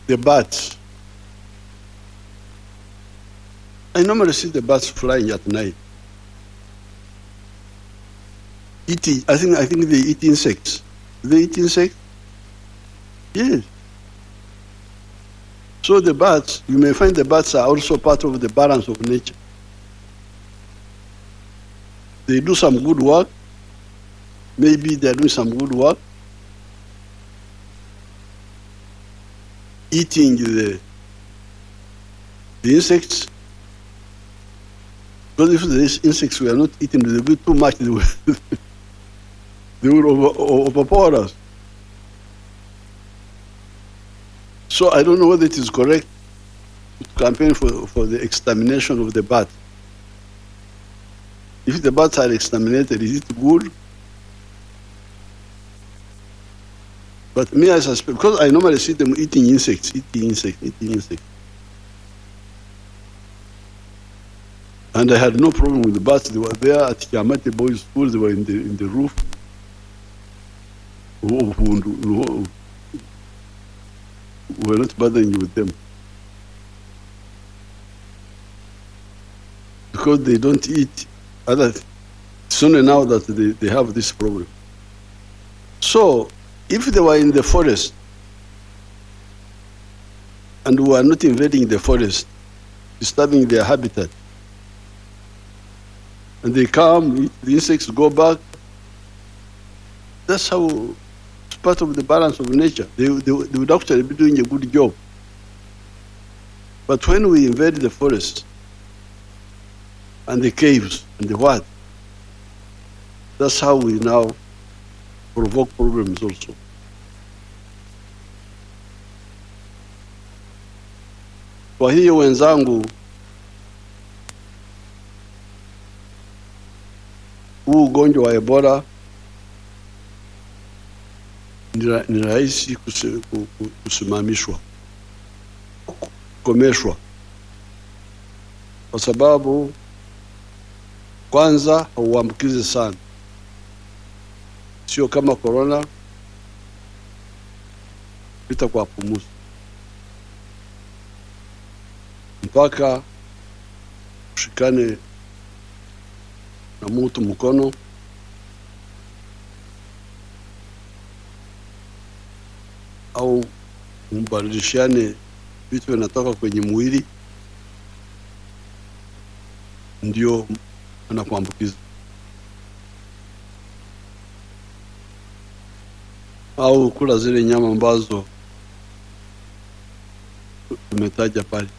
the bats. I normally see the bats flying at night. Eating, I think, I think they eat insects. Do they eat insects? Yes. So the bats, you may find the bats are also part of the balance of nature. They do some good work. Maybe they're doing some good work. Eating the, the insects. Because if the insects were not eaten, they would be too much, they would, they would over, overpower us. So I don't know whether it is correct to campaign for, for the extermination of the bat. If the bats are exterminated, is it good? But me, I suspect, because I normally see them eating insects, eating insects, eating insects. And I had no problem with the bats. They were there at Kiamati Boys School, they were in the, in the roof. Who- who- who- We're not bothering you with them. Because they don't eat other, it's only now that they, they have this problem. So, if they were in the forest and we are not invading the forest, disturbing their habitat, and they come, eat the insects go back, that's how it's part of the balance of nature. They, they, they would actually be doing a good job. But when we invade the forest and the caves and the what, that's how we now provoke problems also. Kwa hiyo wenzangu, huu ugonjwa wa Ebola ni ra- ni rahisi kusi- ku- ku- kusimamishwa, kukomeshwa, kwa sababu kwanza hauambukizi sana, sio kama korona pita kwa pumuzi mpaka ushikane na mtu mkono au mbadilishane vitu vinatoka kwenye mwili, ndio anakuambukiza. Au kula zile nyama ambazo tumetaja pale.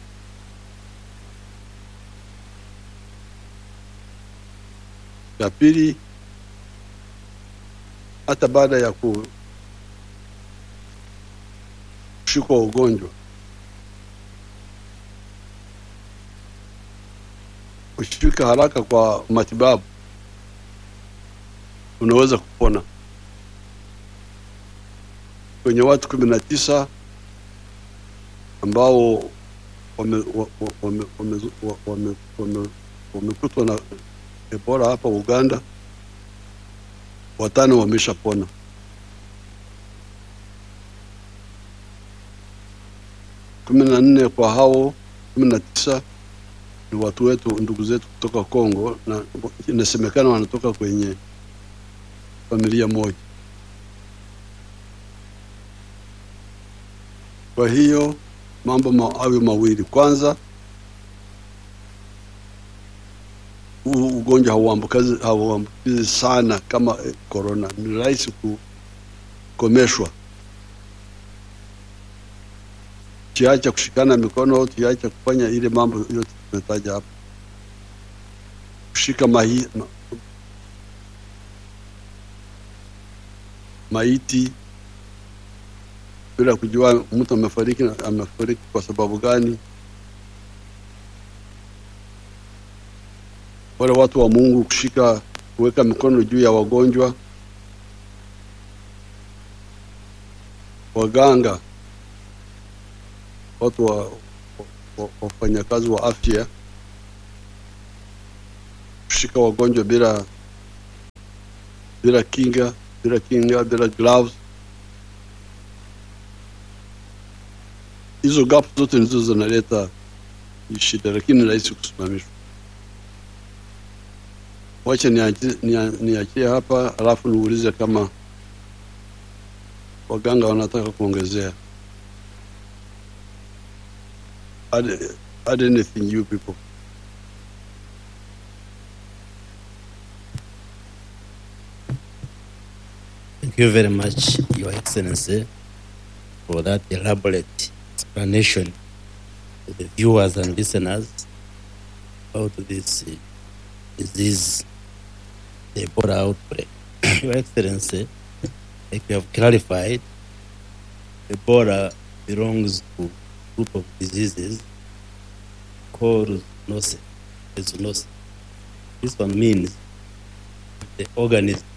Ya pili, hata baada ya ku kushikwa ugonjwa, ukifika haraka kwa matibabu, unaweza kupona. Kwenye watu kumi na tisa ambao wamekutwa wame, wame, wame, wame, wame, wamekutwa na Ebola hapa Uganda, watano wameshapona. kumi na nne kwa hao kumi na tisa ni watu wetu, ndugu zetu kutoka Kongo, na inasemekana wanatoka kwenye familia moja. Kwa hiyo mambo ma, awe mawili. Kwanza, huu ugonjwa hauambukizi hauambukizi sana kama eh, corona, ni rahisi kukomeshwa. Tuache kushikana mikono, tuache kufanya ile mambo yote tumetaja hapa, kushika mahi, ma, maiti bila kujua mtu amefariki na- amefariki kwa sababu gani. Wale watu wa Mungu kushika kuweka mikono juu ya wagonjwa, waganga, watu wa, wa, wa, wafanyakazi wa afya kushika wagonjwa bila bila kinga bila kinga bila gloves hizo gap zote ndizo zinaleta hii shida, lakini ni rahisi kusimamishwa. Wacha niachie nia- niachie hapa, alafu niulize kama waganga wanataka kuongezea. Add, add anything you people. Thank you very much, Your Excellency, for that elaborate explanation to the viewers and listeners about this uh, disease, the Ebola outbreak. Your Excellency, like you have clarified, Ebola belongs to a group of diseases called zoonoses. Zoonoses. This one means the organism